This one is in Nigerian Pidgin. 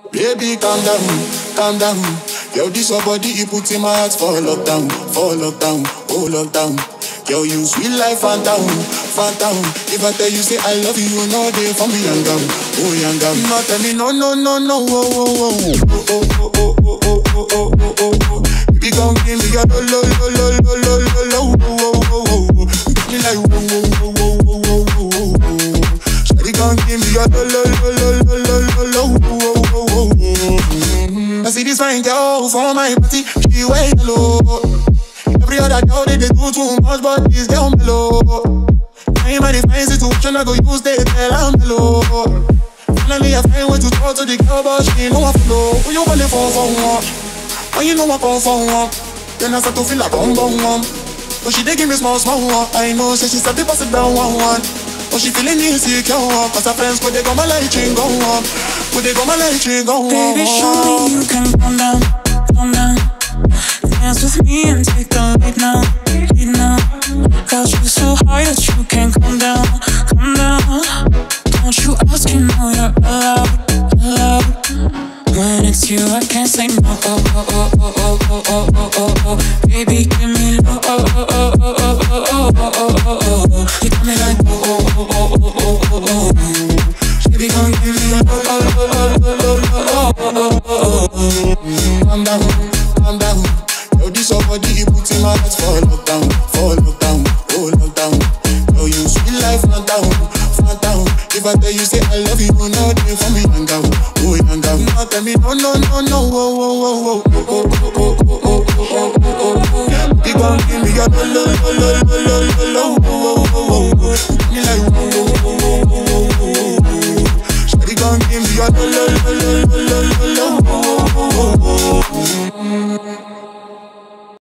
Baby, calm down, calm down. Yo, this your body, you put in my heart for lockdown, for lockdown, oh lockdown. Yo, you sweet life, phantom, phantom. If I tell you say I love you, you know they for me young girl, oh young girl. No tell me no, no, no, no, oh, oh, oh, oh, oh, oh, oh, oh, oh, oh, oh, oh, oh, oh. Baby, come give me your lo, lo, lo, lo, lo, lo, lo, lo, oh, oh, oh, oh, oh. You got me like whoa, whoa, whoa, whoa, whoa, whoa, whoa, whoa. Shawty, come give me your lo, lo, lo, lo, lo, lo, lo, lo, oh, oh, oh, oh. I see this fine girl for my party, she way low. Every other girl they, they do too much, but this girl mellow. I'm in a fine situation, I go use they tell I'm mellow. Finally I find way to talk to the girl, but she know I flow. Who you gonna for for one? When you know I come for one, then I start to feel like bum bum bum. But she dey give me small small one. I know, say she said they pass it down one one. But she feeling insecure, cause her friends could they go my light ring go on, could they go my light ring go on. Baby, show me you can calm down, calm down. Dance with me and take the lead now, lead now. Got you so high that you can't come down, come down. Don't you ask, you know you're allowed, allowed. When it's you, I can't say no. Oh, oh, oh, oh, oh, oh, oh, oh, oh, oh. Baby, give me low. Oh, oh, oh, oh, oh, oh, oh, oh, oh, oh, oh. You got me like oh, oh, oh, oh, oh, oh, oh, oh. Baby, come give me a oh, oh, oh, oh, oh, oh, oh, oh, oh, oh. calm down, calm down. Yo, this your body, you put in my heart for lockdown, for lockdown, oh lockdown. Yo, you sweet life, phantom, phantom. If I tell you say I love you, you know they for me young girl, oh young girl. No tell me no, no, no, no, oh, oh, oh, oh, oh, oh, oh, oh, oh, oh, oh, oh, oh. Big one, give me your lo, lo, lo, lo, lo, lo, lo, oh, oh, oh, oh, oh. Me like oh, oh, oh, oh, oh, oh, oh, oh. Shawty gon' give me your lo, lo,